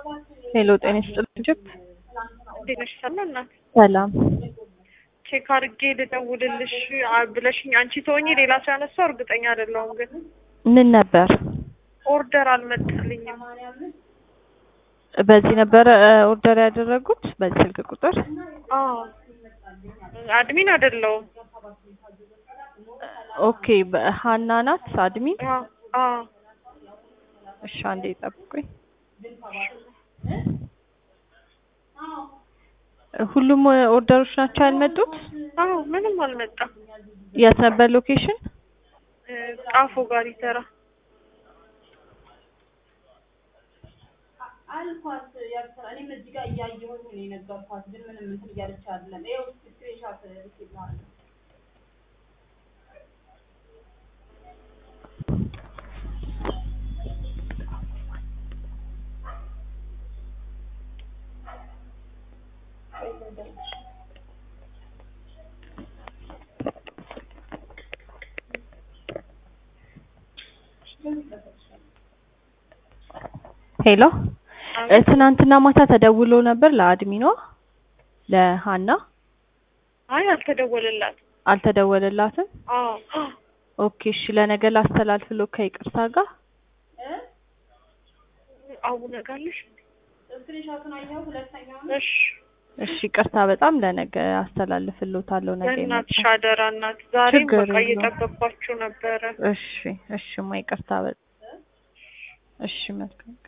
ሄሎ ጤና ይስጥልኝ ጅብ እንዴት ነሽ? ሰላም ናት። ሰላም ቼክ አድርጌ ልደውልልሽ አ- ብለሽኝ አንቺ ተወኝ ሌላ ሰው ያነሳው እርግጠኛ አይደለሁም፣ ግን ምን ነበር? ኦርደር አልመጣልኝም። በዚህ ነበረ እ፣ ኦርደር ያደረጉት በዚህ ስልክ ቁጥር? አዎ አድሚን አይደለሁም። ኦኬ በሀና ናት አድሚን። አዎ አዎ እሺ አንዴ ጠብቁኝ። ሁሉም ኦርደሮች ናቸው ያልመጡት? አዎ ምንም አልመጣም። የት ነበር ሎኬሽን? እ፣ ጣፎ ጋር ይሰራ አልኳት ያልኩት እኔም እዚህ ጋር እያየሁኝ ነው የነገርኳት፣ ግን ምንም እንትን እያለች አይደለም። ይኸው ስክሪንሾት ልኬት ማለት ነው። ሄሎ እ፣ ትናንትና ማታ ተደውሎ ነበር ለአድሚኗ ለሀና አይ አልተደወለላት። አልተደወለላትም። አዎ ኦኬ እሺ ለነገ ላስተላልፍሎ ከይቅርታ ጋር አቡነ ጋለሽ ስክሪንሾቱን አየኸው? ሁለተኛው እሺ እሺ ይቅርታ በጣም ለነገ አስተላልፍሎታለሁ ነገ በእናትሽ ይመጣል። አደራ እናት፣ ዛሬም ችግር በቃ የለውም። እየጠበቅኳችሁ ነበረ። እሺ እሺ ማ ይቅርታ በጣም እሺ መልካም